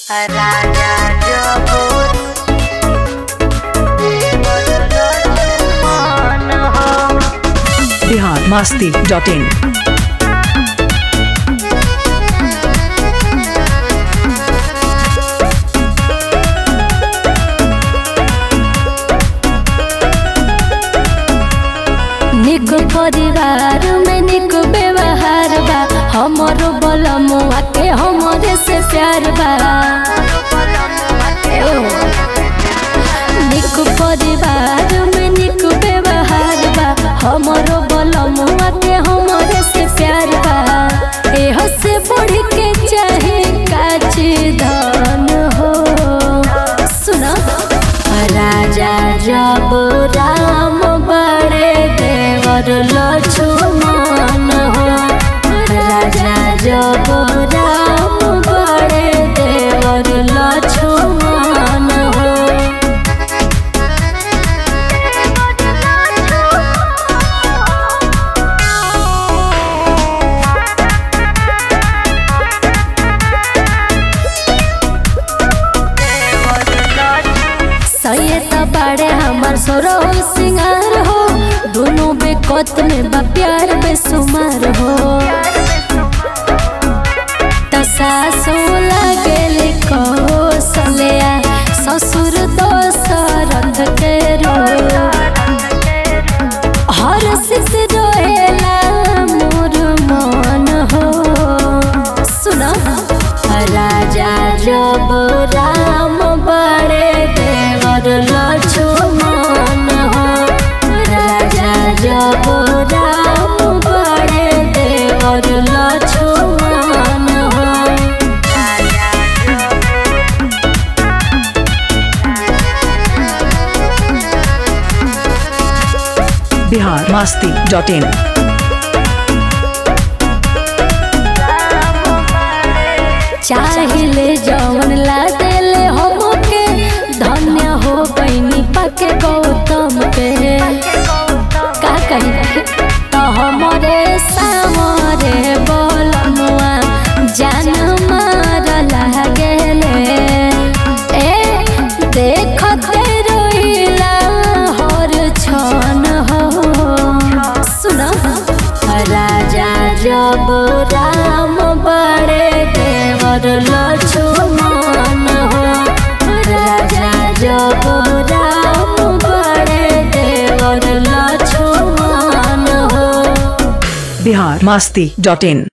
राजा जबूर मन हो बिहार मास्ती डॉट इन निक परिवार में निक व्यवहार बा हमरो बलमुआ के हमरे से प्यार बा ए ओ। निक परिवार में निक व्यवहार बा हमरो बलमुआ के हमरे से प्यार बा एह से बढ़ के चाहे काची धन हो सुना राजा जब राम बड़े देवर लक्ष्मण हो राजा जब राम बड़े देवर लक्ष्मण हो सैयद बड़े हमर सोरो सिंगार हो दोनों बेकत में बा प्यार बेसुमार हो त सासु लागेल कौशल्या ससुर दोसरथ के रो हर सिस रोएला मोर मन हो सुना राजा जब राम बड़े देवर लक्ष्मण हो राजा जब राम बड़े देवर लक्ष्मण हो बिहार मास्ती डॉट इन चाहिले जवन ला देले हमके धन्य हो बनी पाके गौतम के का कही तो हमरे सामरे बोलमुआ जान मार लागेले ए देखते रोइला हर छन हो सुना राजा जब राम बड़े देवर लक्ष्मण हो राजा जब राम बड़े देवर लक्ष्मण हो बिहार मास्ती डॉट इन